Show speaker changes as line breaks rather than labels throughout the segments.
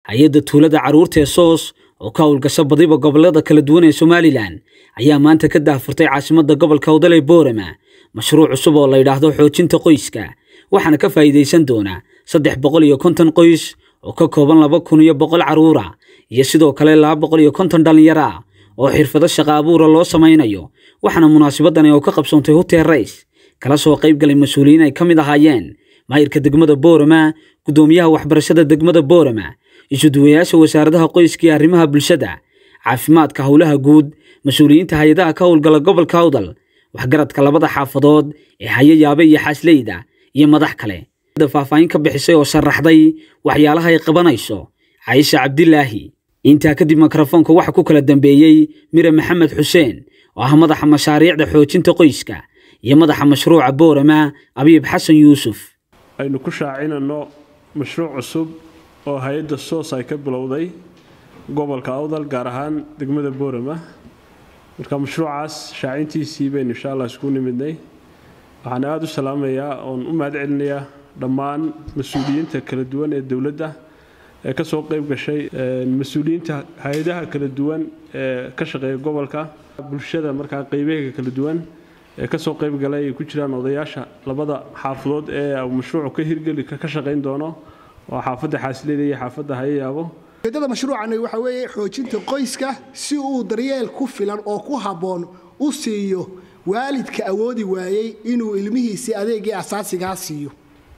hay-adda tuulada carruurta ee soos oo ka howlgasho badiba gobollada kala duwan ee somalilan ayaa maanta ka daahfurtay caasimadda gobolka howdal ee boorama mashruuc cusub oo la yidhaahdo xoojinta qoyska waxaana ka faa'iidaysan doona saddex boqol iyo konton qoys oo ka kooban laba kun iyo boqol carruura iyo sidoo kale laba boqol iyo konton dhallinyaro ah oo xirfado shaqa abuura loo samaynayo waxaana munaasabadani oo ka qabsoontay hotel rays kala soo qayb galay mas-uuliyiin ay ka mid ahaayeen maayirka degmada boorama guddoomiyaha waxbarashada degmada boorama isuduwayaasha wasaaradaha qoyska iyo arrimaha bulshada caafimaadka howlaha guud mas-uuliyiinta hay-adaha ka howlgala gobolka awdal waxgaradka labada xaafadood ee hayayaabe iyo xaasleyda iyo madax kale faahfaahin ka bixisay oo sharaxday waxyaalaha ay qabanayso caisha cabdilaahi intaa kadib mikrofoonka waxa ku kala dambeeyey mire maxamed xuseen oo ah madaxa mashaariicda xoojinta qoyska iyo madaxa mashruuca boorama abiib xasan yuusuf
aynu ku shaacinano mashruuc cusub oo hay-adda soos ay ka bilowday gobolka awdal gaar ahaan degmada boorama marka mashruucaas shaacintiisii baynu insha allah isku nimidnay waxaan aada u salaamayaa oon u mahad celinayaa dhammaan mas-uuliyiinta kala duwan ee dowladda ee ka soo qayb gashay mas-uuliyiinta hay-adaha kala duwan ee ka shaqeeya gobolka bulshada markaa qeybaheega kala duwan ee kasoo qayb galay ay ku jiraan odayaasha labada xaafadood ee mashruucu ka hirgeli ka shaqayn doono waa xaafadda xaasileyda iyo xaafadda hayayaabo
ujeedada mashruucani waxa weeye xoojinta qoyska si uu daryeel ku filan oo ku habboon u siiyo waalidka awoodi waayey inuu ilmihiisii adeegii asaasigaa siiyo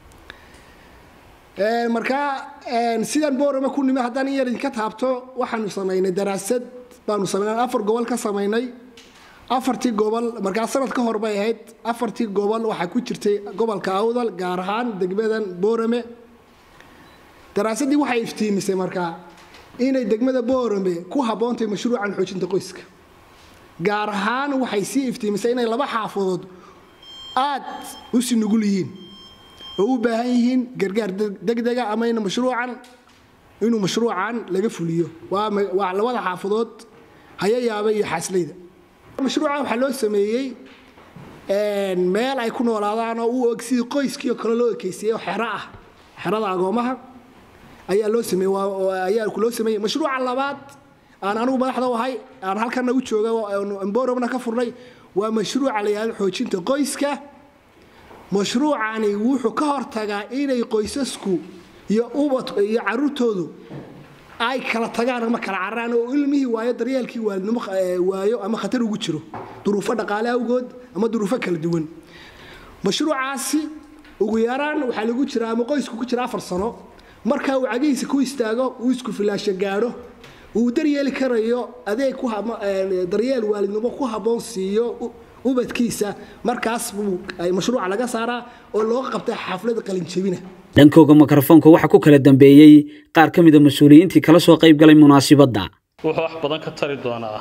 markaa sidaan boorama ku nimi haddaan in yar idinka taabto waxaanu samaynay daraasad baanu samaynay afar gobol ka samaynay afartii gobol markaa sanad ka hor bay ahayd afartii gobol waxaa ku jirtay gobolka awdal gaar ahaan degmadan boorame daraasaddii waxay iftiimisay markaa inay degmada boorame ku habboontahay mashruucan xoojinta qoyska gaar ahaan waxay sii iftiimisay inay laba xaafadood aad u si nugul yihiin oo u baahan yihiin gargaar degdega ama in mashruucan inuu mashruucan laga fuliyo waa labada xaafadood hayayaaba iyo xaasleyda mashruuca waxaa loo sameeyey meel ay ku noolaadaan oo u og sidii qoyskii oo kale loo ekeysiiyey oo xero ah xerada agoomaha ayaa loo sameeyey ayaa loo sameeyey mashruuca labaad aan anigu madaxda u ahay aan halkana u jooga emboromna ka furnay waa mashruuca la yidhahdo xoojinta qoyska mashruucani wuxuu ka hortagaa inay qoysasku iyo ubad iyo caruurtoodu ay kala tagaan ama kala cararaan oo ilmihii waayo daryeelkii waalidnimo waayo ama khatar ugu jiro duruufo dhaqaale awgood ama duruufo kala duwan mashruucaasi ugu yaraan waxaa lagu jira ama qoysku ku jira afar sano marka uu cagihiisa ku istaago uu isku filaasho gaadho uu daryeeli karayo adeeg daryeel waalidnimo ku habboon siiyo ubadkiisa markaas buu mashruuca laga saaraa oo looga qabtay xaflada qalinjebina
dhankooga mikrofoonka waxaa ku kala dambeeyey qaar ka mida mas-uuliyiintii kala soo qayb galay munaasibadda
wuxuu wax badan ka tari doonaa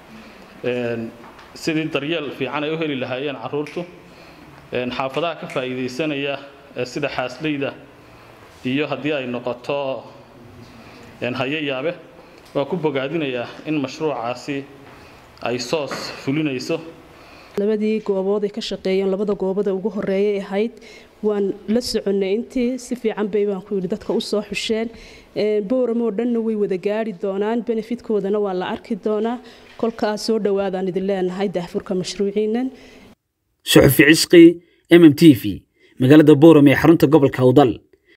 sidii daryeel fiican ay u heli lahaayeen caruurtu xaafadaha ka faa'iidaysanaya sida xaasleyda iyo haddii ay noqoto hayayaabe waa ku bogaadinayaa in mashruucaasi ay soos fulinayso
labadii goobood ay ka shaqeeyeen labada goobada ugu horeeyay ahayd waan la soconnay intii si fiican bay baan ku yidhi dadka u soo xusheen bowramoo dhanna way wada gaari doonaan benefitkoodana waa la arki doonaa kolkaas soo dhowaadaan idin leenahay daahfurka mashruuciinan
suxufi cisqi mm t v magaalada bowram ee xarunta gobolka awdal